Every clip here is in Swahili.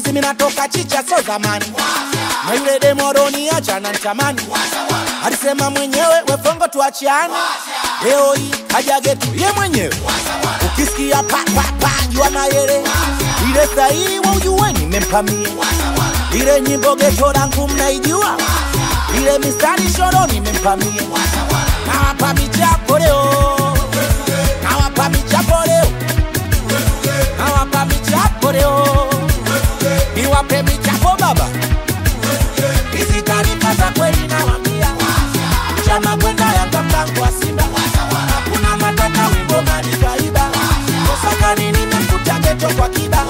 simi natoka chicha so zamani na yule demoroni acha na ntamani alisema mwenyewe wefongo tuachiane leo hii haja getu ye mwenyewe ukisikia pa pa pa jua mayere ile sahihi wa ujue nimempamie ile nyimbo geto langu mnaijua ile mistari shoro nimempamie nawapa michapo leo nawapa michapo leo nawapa michapo leo niwape michapo baba hizi taarifa za kweli nawambia chama kwenda yanga mlango wa simba hakuna matata wimbo manikaiba osakani nimekuta geto kwa kiba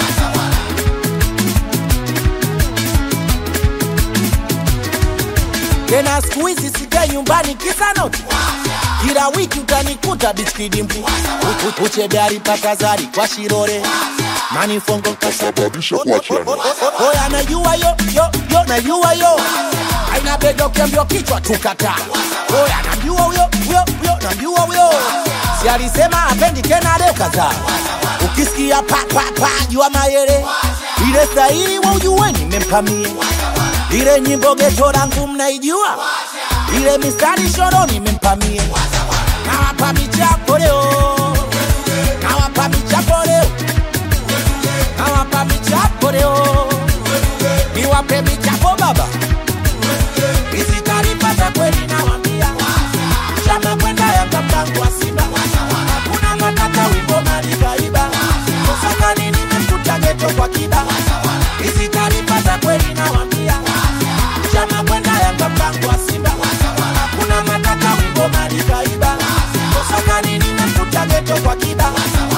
tena siku hizi sikae nyumbani kisa noti kila wiki utanikuta bichkidimpu uchebe alipata zari kwa shirore manifongo Kasababisha kuachana. oya najua yo yo yo najua yo aina bedo kembio kichwa tukata oya najua huyo huyo huyo najua huyo si alisema apendi tena leo kadhaa ukisikia pa pa pa jua mayere ile sahihi wa ujue nimempamie ile nyimbo geto langu mnaijua ile mistari shoro nimempamie nawapa michapo leo nawapa michapo leo nawapa michapo leo niwape michapo baba hizi taarifa za kweli nawambia chama kwenda yanga mlango wa simba hakuna matata wimbo malikaiba osakani nimekuta geto kwa kiba hizi taarifa za kweli nawambia chama kwenda yanga mlango wa simba hakuna matata wimbo malikaiba osakani nimekuta geto kwa kiba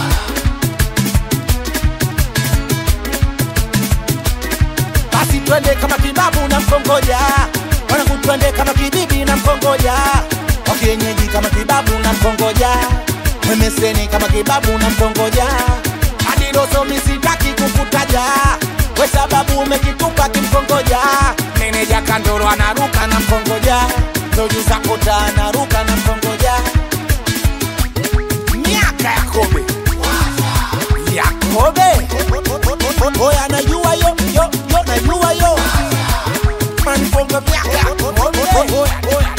basi twende kama kibabu na mkongoja wanangu twende kama kibibi na mkongoja wakienyeji kama kibabu na mkongoja mwemeseni kama kibabu na mkongoja adilosomi sitaki kukutaja we sababu umekitupa kimkongoja meneja kandoro anaruka na mkongoja tojuzakota anaruka na mkongoja miaka yakobe yakobe oya najua yo yo yo najua yo manifongo miaka yakobe oya oya